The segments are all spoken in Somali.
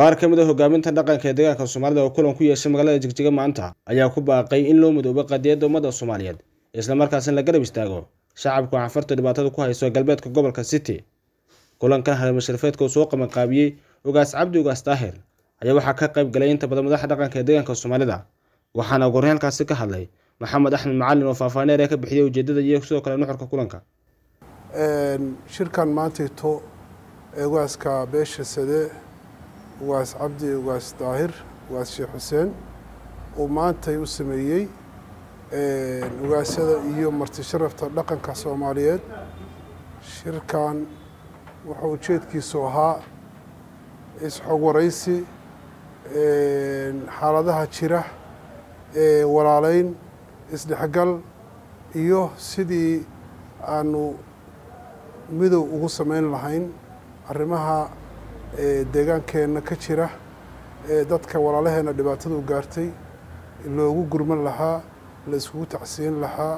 qaar ka mid a hogaaminta dhaqanka ee deegaanka soomaalida oo kulan ku yeeshay magaalada jigjiga maanta ayaa ku baaqay in loo midoobo qadiyadda ummadda soomaaliyeed islamarkaasina la garab istaago shacabku xanfarta dhibaatada ku hayso galbeedka gobolka city kulankan harmasharafeedka uu soo qabanqaabiyey ugaas cabdi ugaas daahir ayaa waxaa ka qayb galay inta badan madaxa dhaqanka ee deegaanka soomaalida waxaana ugu horreyn halkaasi ka hadlay maxamed axmed macalin oo faahfaahineer ee ka bixiyay ujeedada iyo sidoo kale nuxurka kulanka shirkan maantayto ugaaska beesha sade ugaas cabdi ugaas daahir ugaas sheekh xuseen uu maantay u sameeyey ugaasyada iyo marti sharafta dhaqanka soomaaliyeed shirkan wuxuu ujeedkiisu ahaa isxog waraysi xaaladaha jira walaaleyn isdhexgal iyo sidii aanu midow ugu samayn lahayn arrimaha deegaankeenna ka jira ee dadka walaalaheenna dhibaatadu gaartay loogu gurman lahaa la iskugu tacsiin lahaa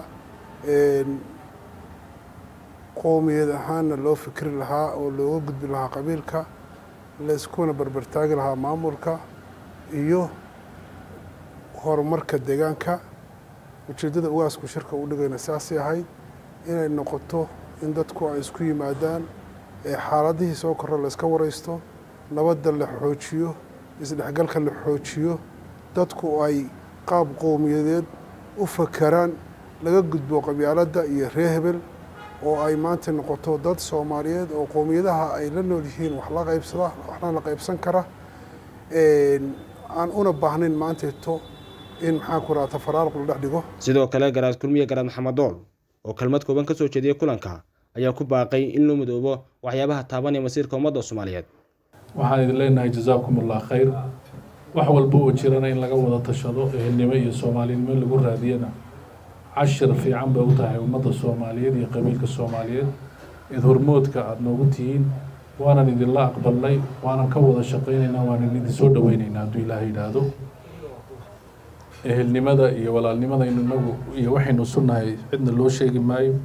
qoomiyad ahaanna loo fikri lahaa oo looga gudbi lahaa qabiilka la iskuna barbartaagi lahaa maamulka iyo horumarka deegaanka ujeeddada ugaasku shirka u dhigayna saasay ahayd inay noqoto in dadku ay isku yimaadaan ee xaaladihii soo korra la iska waraysto nabadda la xoojiyo isdhexgalka la xoojiyo dadku ay qaab qowmiyadeed u fakeraan laga gudbo qabyaaladda iyo ree hebel oo ay maanta noqoto dad soomaaliyeed oo qowmiyadaha ay la nool yihiin wax la qaybsada waxna la qaybsan kara aan una baahnayn maantayto in maxaan ku raata faraaruq la dhex dhigo sidoo kale garaad kulmiye garaad maxamed dool oo kelmad kooban ka soo jeediyey kulanka ayaa ku baaqay in loo midoobo waxyaabaha taabanaya masiirka ummadda soomaaliyeed waxaan idin leenahay jazaakum allah khayr wax walba oo jirana in laga wada tashado ehelnimo iyo soomaalinimo in lagu raadiyana cashir fiican bay u tahay ummadda soomaaliyeed iyo qabiilka soomaaliyeed id hormoodka aada noogu tihiin waanan idinla aqbalnay waanan ka wada shaqaynaynaa waanan idin soo dhaweynaynaa hadduu ilaaha yidhaahdo ehelnimada iyo walaalnimadaynu inagu iyo waxaynu sunnahay cidna loo sheegi maayo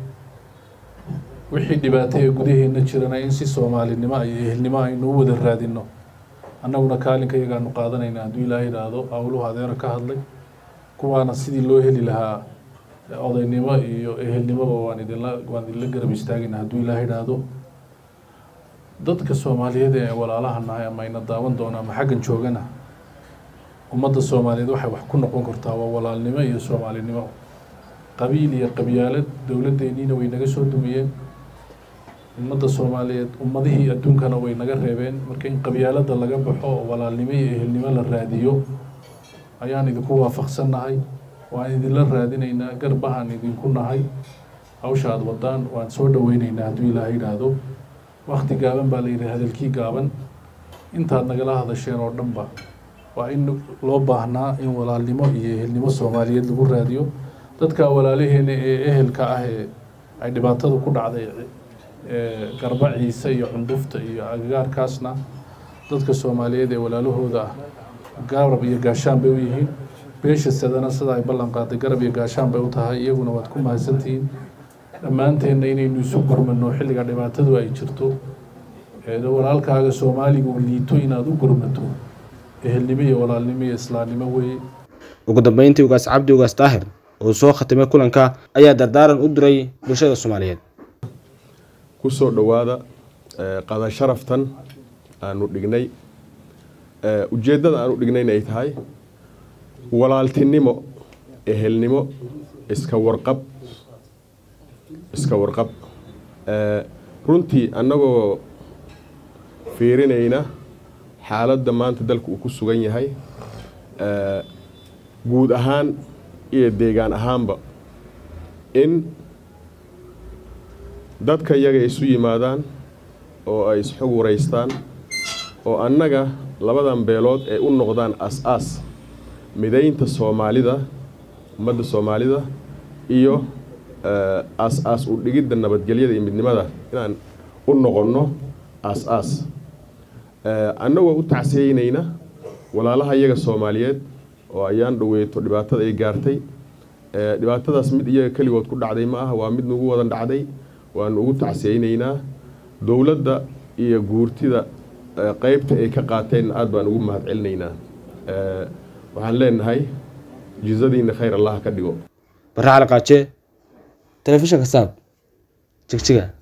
wixii dhibaato ee gudaheenna jirana in si soomaalinimo iyo ehelnimo aynu u wada raadino annaguna kaalinka iyagaanu qaadanayna hadduu ilaaha yidhaahdo awluhu adeera ka hadlay kuwaana sidii loo heli lahaa odaynimo iyo ehelnimoba waan idinla waan idinla garab istaagayna hadduu ilaaha yidhaahdo dadka soomaaliyeed ee walaalaha nahay ama ayna daawan doona ama xaggan joogana ummadda soomaaliyeed waxay wax ku noqon kartaa waa walaalnimo iyo soomaalinimo qabiil iyo qabyaalad dowladdeeniina way naga soo dumiyeen ummadda soomaaliyeed ummadihii adduunkana way naga reebeen marka in qabyaaladda laga baxo oo walaalnimo iyo ehelnimo la raadiyo ayaan idinku waafaqsannahay waan idinla raadinaynaa garbahaan idinku nahay hawsha aada wadaan waan soo dhaweynaynaa hadduu ilaaha yidhaahdo wakti gaaban baa la yidhi hadalkii gaaban intaad nagala hadasheen oo dhanba waa in loo baahnaa in walaalnimo iyo ehelnimo soomaaliyeed lagu raadiyo dadka walaalaheena ee ehelka ah ee ay dhibaatada ku dhacday garba ciise iyo cundufta iyo agagaarkaasna dadka soomaaliyeed ee walaalahooda ah garab iyo gaashaan bay u yihiin beesha sadana sida ay ballan qaaday garab iyo gaashaan bay u tahay iyaguna waad ku mahadsantihiin dhammaanteenna inaynu isu gurmano xilliga dhibaatadu ay jirto walaalkaaga soomaaliga uu liito inaad u gurmato ehelnimo iyo walaalnimo iyo islaamnimo weeye ugu dambeyntii ugaas cabdi ugaas daahir oo soo khatimay kulanka ayaa dardaaran u diray bulshada soomaaliyeed ku soo dhowaada qada sharaftan aanu dhignay ujeeddada aanu dhignayna ay tahay walaaltinimo ehelnimo iska warqab iska warqab runtii annagoo fiirinayna xaaladda maanta dalka uu ku sugan yahay guud ahaan iyo deegaan ahaanba in dadka iyaga isu yimaadaan oo ay isxog waraystaan oo annaga labadan beelood ay u noqdaan as-aas midaynta soomaalida ummadda soomaalida iyo aas-aas u dhigidda nabadgelyada iyo midnimada inaan u noqonno aas-aas annagoo u tacsiyeynayna walaalaha iyaga soomaaliyeed oo ayaan dhoweyto dhibaatada ay gaartay dhibaatadaas mid iyaga keligood ku dhacday ma aha waa mid nagu wadan dhacday waanu ugu tacsiyeynaynaa dowladda iyo guurtida qeybta ay ka qaateen aada baan ugu mahad celinaynaa waxaan leenahay jizadiina khayr allah ka dhigo barre cali qaaje telefishinka saab jigjiga